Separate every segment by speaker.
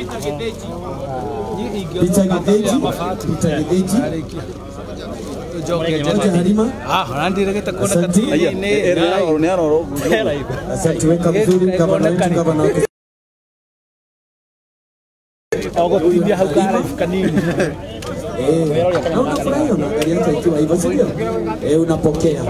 Speaker 1: Peter Githĩnji, Peter Githĩnji, George Halima, Asante. asante weka vizuri gavana wetu gavana wa
Speaker 2: Ogũtithia hau karaibu kanini.
Speaker 1: Eh, na unafurahi unaangalia hata ikiwa hivyo si ndio? Eh, unapokea.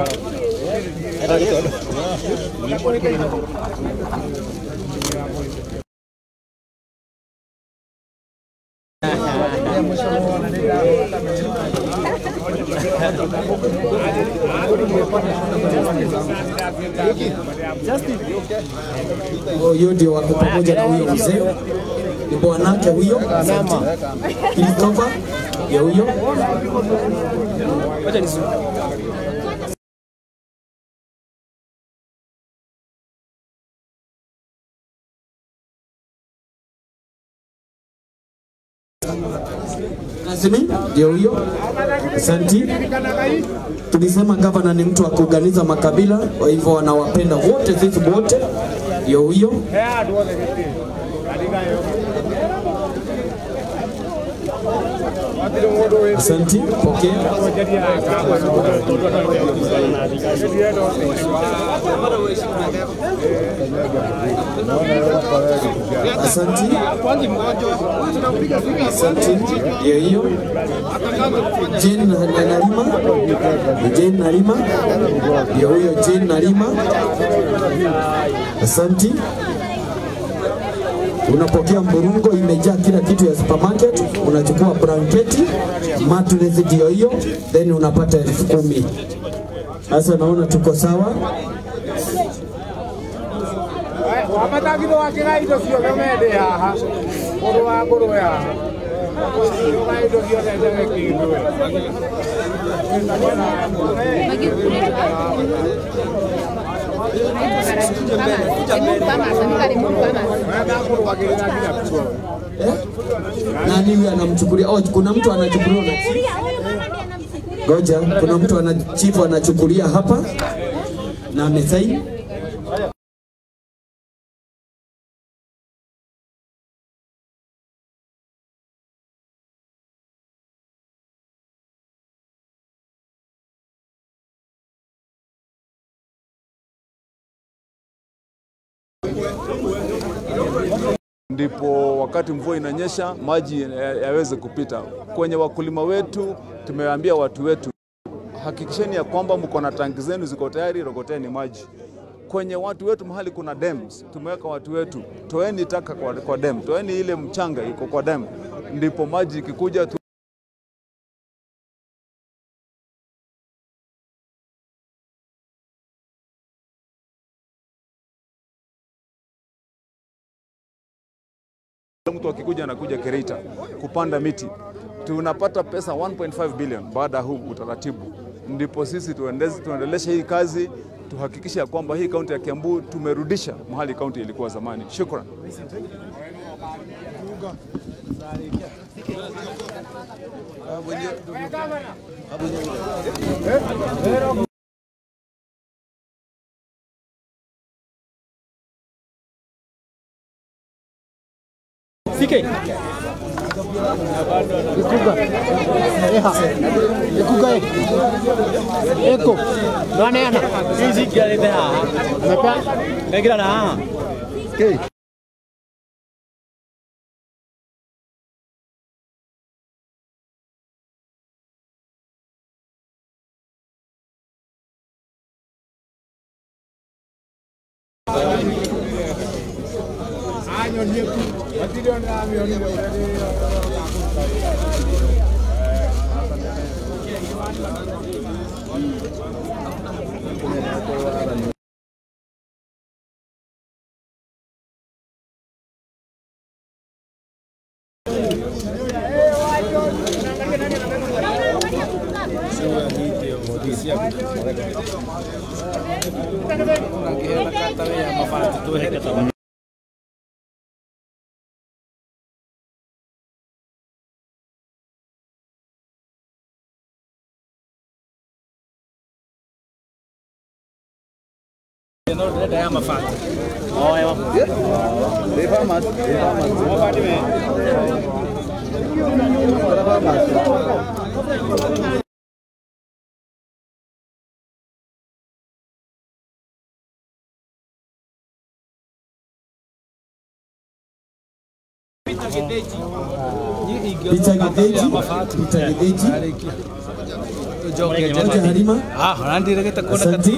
Speaker 1: Huyo ndio wako pamoja na huyo mzee ni bwanake huyo Christopher ya huyo Nazimi ndio huyo. Asanti. Tulisema gavana ni mtu wa kuunganiza makabila, kwa hivyo wanawapenda wote, sisi wote. Ndio huyo. Asanti, pokea. Asanti. Asanti. Ndio hiyo. Jane na- na- Nalima. Jane Nalima. Ndio huyo Jane Nalima. Asanti. Unapokea mburungo imejaa kila kitu ya supermarket, unachukua blanketi, mattress ndio hiyo, then unapata elfu kumi. Sasa naona tuko sawa.
Speaker 3: wamathagitho wakĩra indo ciothe mende haha mũndũ wa ngũrwe haha ũga indo ciothe ndege kĩndũ wetha ngũrwagĩrĩra nginya kuo
Speaker 1: Eh? Nani huyu anamchukulia? Oh, kuna mtu anachukuliwa na Goja, kuna mtu ana chifu anachukulia hapa na amesaini.
Speaker 4: ndipo wakati mvua inanyesha maji ya- yaweze kupita. Kwenye wakulima wetu tumewaambia watu wetu, hakikisheni ya kwamba mko na tanki zenu ziko tayari, rogoteni maji. Kwenye watu wetu mahali kuna dams, tumeweka watu wetu, toeni taka kwa, kwa dam, toeni ile mchanga iko kwa dam, ndipo maji ikikuja tu mtu akikuja anakuja Kereita kupanda miti, tunapata pesa 1.5 billion baada ya huu utaratibu. Ndipo sisi tuendeze, tuendeleshe hii kazi, tuhakikishe ya kwamba hii kaunti ya Kiambu tumerudisha mahali kaunti ilikuwa zamani. Shukran.
Speaker 2: Sike. Ikuga. Eha. Ikuga e. Eko. Nwaneana. Hizi kialete haha. Amepea. Negira na haha. Okay.
Speaker 3: anyonie ku matirĩ ona amĩonire ũrĩa
Speaker 1: Peter Gedeji, Peter Gedeji, George Halima, asante.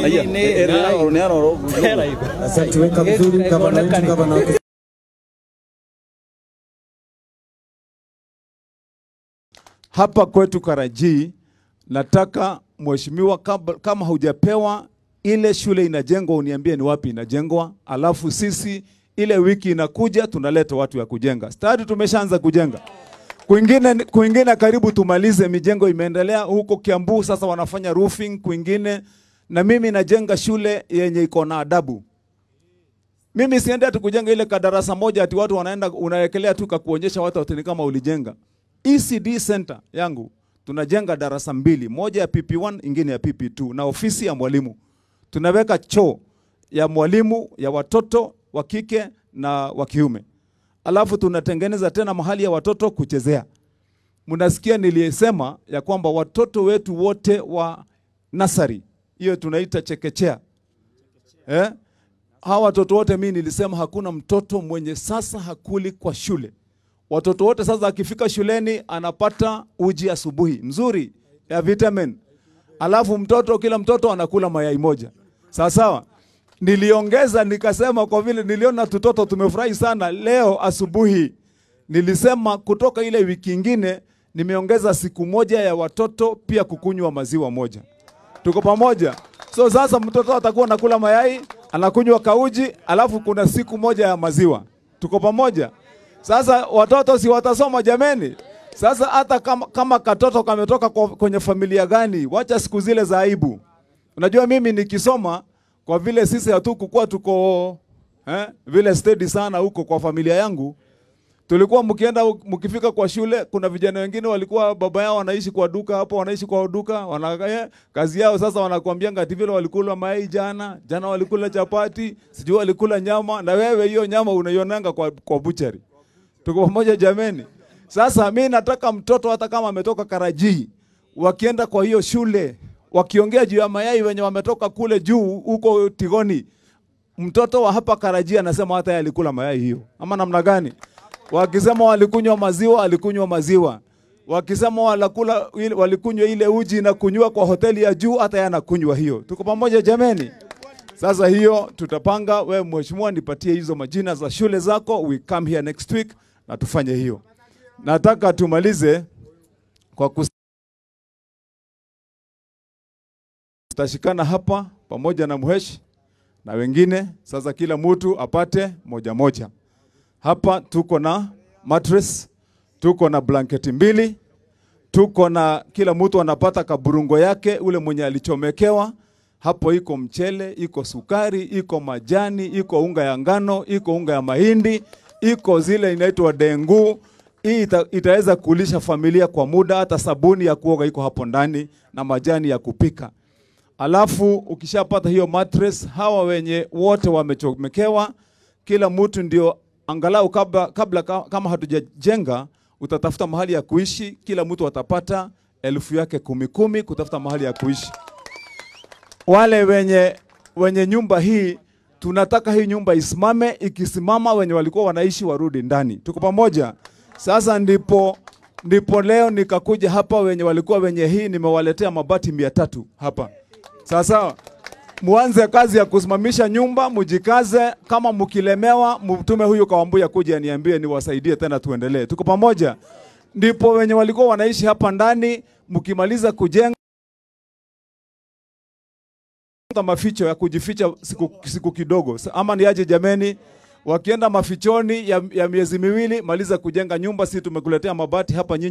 Speaker 1: Asante, weka vizuri gavana wetu, gavana wa
Speaker 4: hapa kwetu Karaji, nataka mheshimiwa, kab- kama hujapewa ile shule inajengwa, uniambie ni wapi inajengwa, alafu sisi ile wiki inakuja tunaleta watu ya kujenga. Stadi tumeshaanza kujenga kwingine, kwingine karibu tumalize, mijengo imeendelea huko Kiambu, sasa wanafanya roofing kwingine, na mimi najenga shule yenye iko na adabu. Mimi siende ati kujenga ile kadarasa moja ati watu wanaenda unawekelea tu kakuonyesha watu ati ni kama ulijenga. ECD center yangu tunajenga darasa mbili, moja ya PP1 ingine ya PP2 na ofisi ya mwalimu. Tunaweka choo ya mwalimu ya watoto wa kike na wa kiume. Alafu tunatengeneza tena mahali ya watoto kuchezea. Mnasikia niliyesema ya kwamba watoto wetu wote wa nasari, hiyo tunaita chekechea. Eh? Hawa watoto wote mimi nilisema hakuna mtoto mwenye sasa hakuli kwa shule. Watoto wote sasa akifika shuleni anapata uji asubuhi mzuri ya vitamin. Alafu mtoto kila mtoto anakula mayai moja. Sawa sawa. Niliongeza nikasema kwa vile niliona tutoto tumefurahi sana leo asubuhi. Nilisema kutoka ile wiki ingine nimeongeza siku moja ya watoto pia kukunywa maziwa moja. Tuko pamoja. So sasa mtoto atakuwa anakula mayai, anakunywa kauji, alafu kuna siku moja ya maziwa. Tuko pamoja. Sasa watoto si watasoma jameni? Sasa hata kama, kama katoto kametoka kwa- kwenye familia gani, wacha siku zile za aibu. Unajua mimi nikisoma kwa vile sisi hatukukuwa tuko eh, vile steady sana huko kwa familia yangu, tulikuwa mkienda mkifika kwa shule, kuna vijana wengine walikuwa baba yao wanaishi kwa duka hapo, wanaishi kwa duka, wana eh, kazi yao sasa, wanakuambia ngati vile walikula mayai jana, jana walikula chapati, sijui walikula nyama, na wewe hiyo nyama unaionanga kwa, kwa buchari. Tuko pamoja jameni? Sasa mi nataka mtoto hata kama ametoka Karaji, wakienda kwa hiyo shule wakiongea juu ya mayai wenye wametoka kule juu huko Tigoni, mtoto wa hapa Karaji anasema hata yeye alikula mayai hiyo, ama namna gani? Wakisema walikunywa maziwa, alikunywa maziwa. Wakisema walakula, ile- walikunywa ile uji na kunywa kwa hoteli ya juu, hata yeye anakunywa hiyo. Tuko pamoja jameni? Sasa hiyo tutapanga. Wewe mheshimiwa, nipatie hizo majina za shule zako, we come here next week na tufanye hiyo. Nataka tumalize kwa kus tutashikana hapa pamoja na mheshi na wengine. Sasa kila mtu apate moja moja. Hapa tuko na mattress, tuko na blanketi mbili, tuko na kila mtu anapata kaburungo yake, ule mwenye alichomekewa hapo. Iko mchele, iko sukari, iko majani, iko unga ya ngano, iko unga ya mahindi, iko zile inaitwa dengu. Hii ita, itaweza kulisha familia kwa muda. Hata sabuni ya kuoga iko hapo ndani na majani ya kupika. Alafu ukishapata hiyo mattress, hawa wenye wote wamechomekewa, kila mtu ndio angalau kabla, kabla ka- kama hatujajenga, utatafuta mahali ya kuishi. Kila mtu atapata elfu yake kumi kumi kutafuta mahali ya kuishi. Wale wenye wenye nyumba hii tunataka hii nyumba isimame, ikisimama wenye walikuwa wanaishi warudi ndani. Tuko pamoja? Sasa ndipo ndipo leo nikakuja hapa, wenye walikuwa wenye hii nimewaletea mabati mia tatu hapa. Sawa sawa, muanze kazi ya kusimamisha nyumba, mujikaze. Kama mkilemewa, mtume huyu Kawambuya kuja niambie, niwasaidie tena, tuendelee. Tuko pamoja? Ndipo wenye walikuwa wanaishi hapa ndani, mkimaliza kujenga tafuta maficho ya kujificha siku, siku kidogo Sa- ama ni aje jameni wakienda mafichoni ya, ya miezi miwili maliza kujenga nyumba si tumekuletea mabati hapa nyinyi